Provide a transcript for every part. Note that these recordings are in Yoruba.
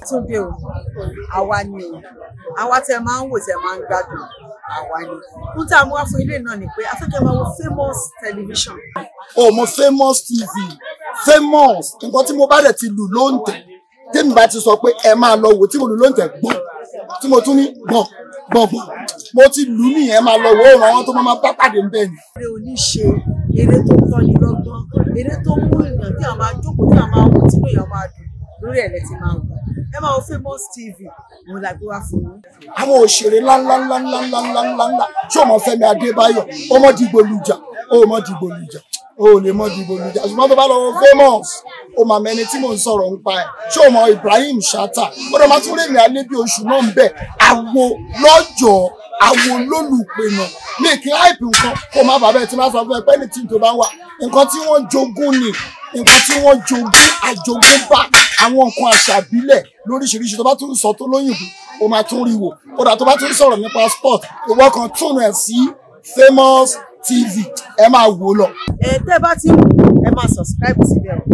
tún dé o àwa ni o àwa tẹ máa ń wò tẹ máa ń gbádùn àwa ni fún tá a mú wá fún ilé náà ni pé afẹ́kẹ́ máa wo famous television o mo famous tv famous nǹkan tí mo bá dẹ̀ ti lù ló ń tẹ̀ tèmi bá ti sọ pé ẹ máa lọ wò tí mo lù ló ń tẹ̀ gbọ̀n tí mo tún ní gbọ̀n gbọ̀n gbọ̀n mo ti lù ú nìyẹn máa lọ wò ó ràn wọ́n tó máa bá pàdé ń bẹ̀ ni. eré oníṣe eré tó tọ́ni lọ́gbọ́n eré tó mú èèyàn tí àwọn máa jókòó tí àwọn máa wò tí èèyàn máa dùn lórí ẹ̀ lẹ́tì máa wò ẹ máa wo famous tv òun la gbé wá fún yín. àwọn òṣèré ńláńláńláńláńláńláńlá ṣé o mọ Fẹ́mi Adébáyọ̀ ó mọ dìgbò lùjà ó mọ dìgbò lùjà ó lè mọ dìgbò lùjà ṣùgbọ́n tó bá lọ wọ famous ó mà mẹni tí mò ń sọ̀rọ̀ ń pa ẹ̀ ṣé o mọ Ibrahim Shatta ó dọ̀ máa tún rèmi alẹ́ bí oṣù náà ń bẹ̀ àwo lọ́jọ́ àwo lólùpẹ̀nà mi kì í hype nǹkan kó má bàbá ẹ̀ tí máa sọ fún ẹ pé anything tó bá wà nǹkan tí wọ́n jogún ni nǹkan tí wọ́n jogún àjogún bá àwọn nǹkan àṣà ìbílẹ̀ lóríṣiríṣi tó bá tún sọ tó lóyìnbó o máa tún rí wò kódà tó bá tún sọ̀rọ̀ nípa sport ìwọ kan tún ẹ̀ sí famous tv ẹ máa wò ó lọ. ẹ tẹ́ bá ti wù ẹ máa subscribe síbẹ̀ o.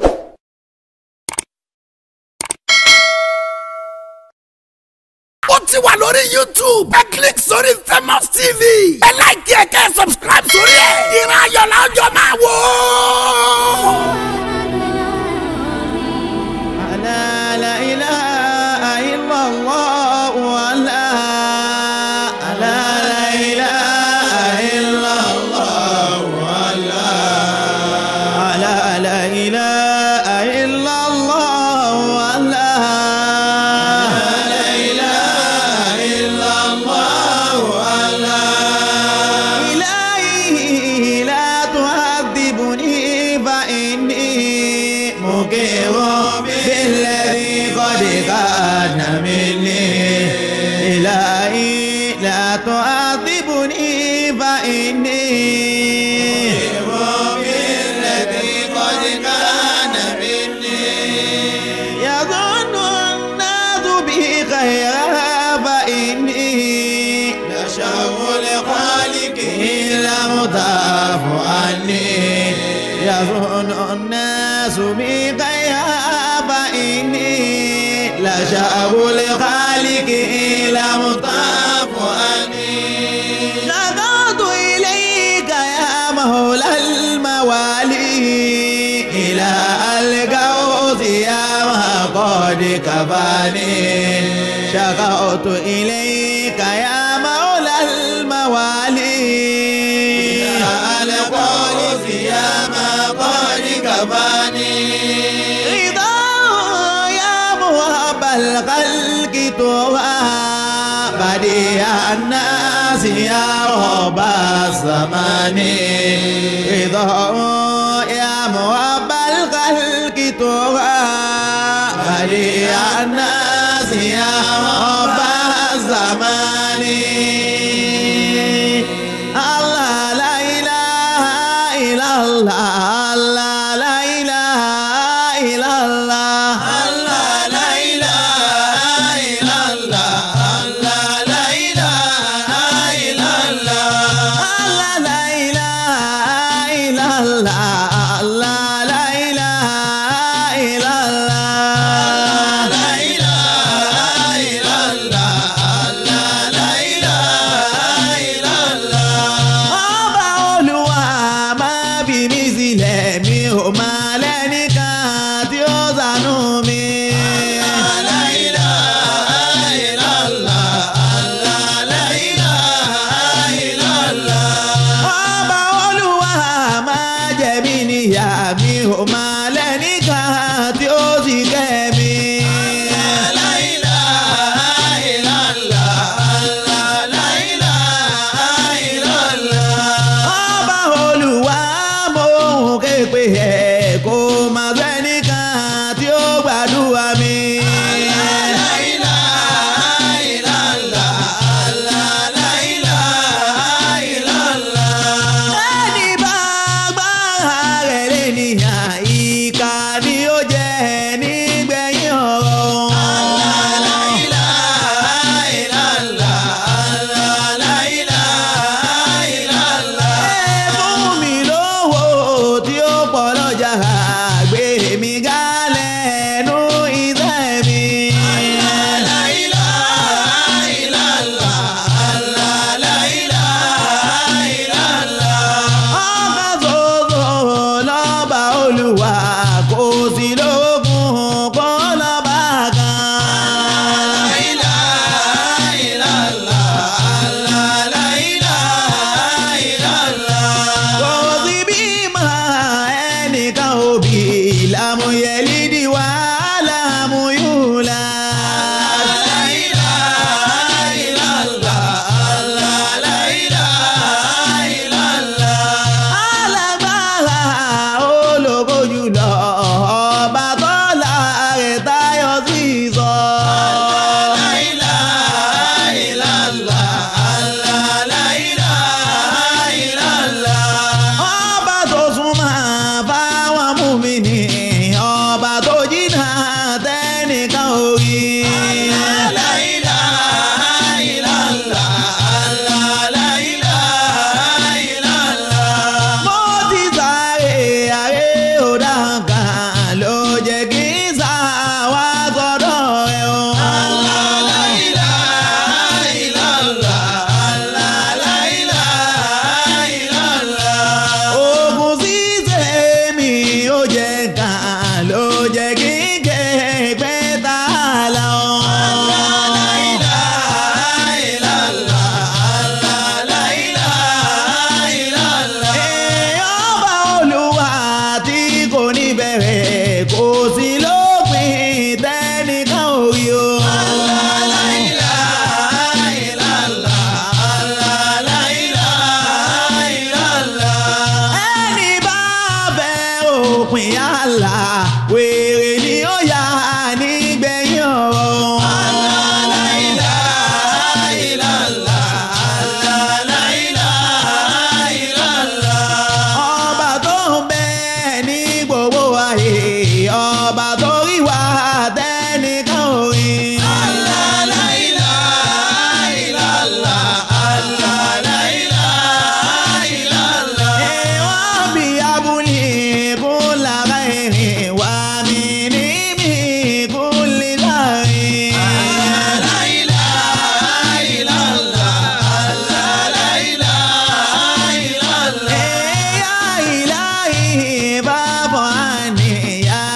ó ti wà lórí youtube ẹ click sórí famous tv ẹ like ẹ kẹ́ subscribe sórí ẹ ìran ayọ̀ la ọjọ́ máa wò ó. لا لا إله إلا الله ولا لا لا إله إلا الله ولا لا لا إله إلا الله ولا لا إله إلا الله ولا إلهي لا تعذبني فإني مقر بالذي قد كان مني إلهي لا تعذبني فإني مقر بالذي قد كان مني يظن الناس بي خيرا فإني لشر لخالقه لم تعف عني يظن الناس بي خيرا فإني لشر لخالقه لم تعف عني نظرت إليك يا مولى الموالي إلى القوس يا ما قد كفاني شكوت إليك يا مولى الموالي إلى القوس يا ما قد كفاني رضا يا موهب الخلق توها بديع الناس يا رب الزمان رضا يا موهب الخلق توها بديع الناس يا رب الزمان الله لا إله إلا الله الله لا إله إلا الله الله لا إله إلا الله الله لا إله إلا الله الله لا إله إلا الله الله لا إله إلا الله لا إله إلا الله الله لا إله إلا الله ọba olúwa máa bí mi sílẹ̀ mi ò máa lẹ́nìkan tí ó ṣàánú mi. La ilaha illallah, Allah, la ilaha illallah. ọba olúwa máa jẹ mí níyà mi ò máa lẹ́nìkan tí ó sì kẹ́ mi. La ilaha illallah, Allah, la ilaha illallah. ọba olúwa mo ń ké pé ẹ kó máa sẹ́nìkan tí ó gbàdúrà mi. La ilaha illallah, Allah, la ilaha illallah. ẹni bá gbára rẹ̀ lé níyàn ìkà ni ó jẹ́ nígbẹ̀yìn ọ̀rọ̀. La ilaha illallah, Allah, la ilaha illallah. ẹ fún mi lówó tí ó pọ̀ lọ́jà gbé mi gálẹ̀ nú iṣẹ́ mi. lámú yẹlídì wá lámú yúlá. La ilaha illallah, la ilaha illallah. Alágbára ológo jùlọ, ọba tó láàrẹ̀ táyọ̀ sí sọ. La ilaha illallah, la ilaha illallah. Ọba tó súnmọ́ fáwọn múmìnì, ọba tó jìnnà tẹ́nìkan ò rí. La ilaha illallah, la ilaha illallah. Mo ti sáré àré òdàkà ló jẹ́ kí n sá wá sọ́dọ̀ ẹ̀ o. La ilaha illallah, la ilaha illallah. Ogun ṣíṣe mi ò jẹ́ ká ló jẹ́ kí n ké pẹ́ tá a lọ. La ilaha illallah, la ilaha illallah. Èèyàn bá Olúwa tí kò ní bẹ̀rẹ̀ kò sí lópin tẹ́nìkan ò rí o. La ilaha illallah, la ilaha illallah. Ẹni bá fẹ́ òpin àlà wèrè ni ó yà nígbẹ̀yìn ọ̀rọ̀. La ilaha illallah, la ilaha illallah. Ọba tó ń bẹ ní gbogbo ayé, ọba tó rí wa tẹ́nìkan ò rí. La ilaha illallah, la ilaha illallah. Èèwọ̀n bí abúlé kó lára ẹ̀rìn wá mi ní mi kó lè láàrin. La ilaha illallah, la ilaha illallah. Ya ilahi baba ni ya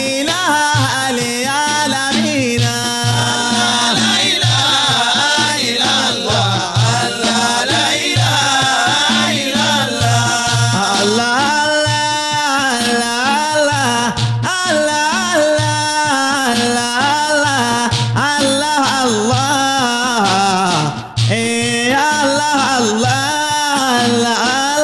ilaha alamina. La ilaha illallah, la ilaha illallah. Allah, Allah, Allah, Allah, Allah, Allah, Allah. Eh, Allah, Allah, Allah,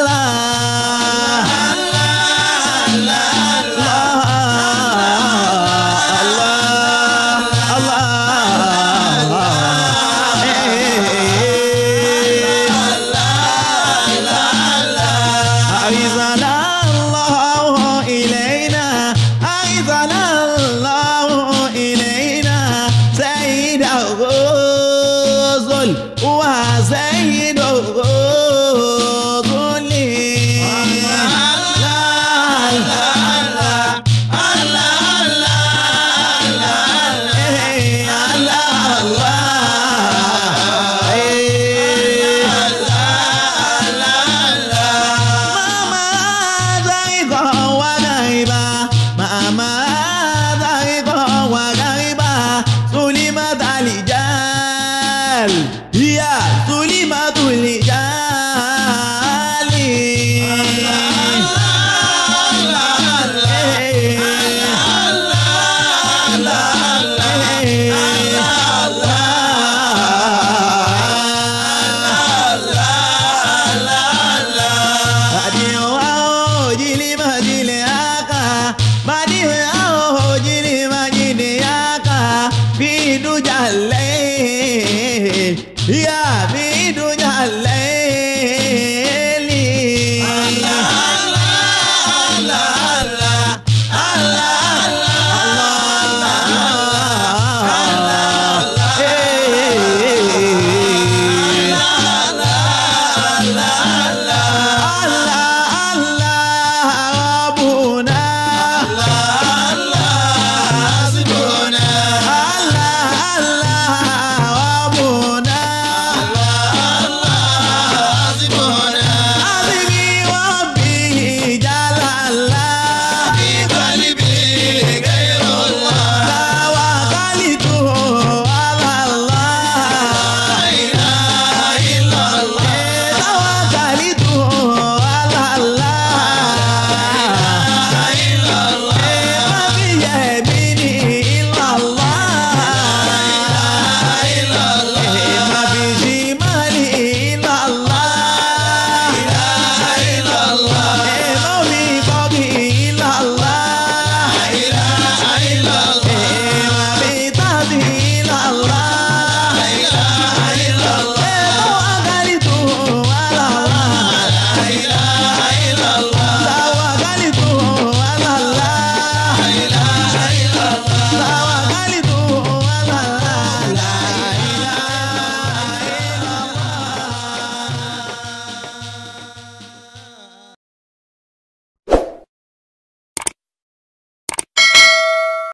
أعزنا الله إلينا أعزنا الله إلينا سيد الرسل وسيد الرسل Mama zaiqa wa gaiba Mama zaiqa wa gaiba Sulimat alijal Ya sulimat alijali Adiyo jilima jile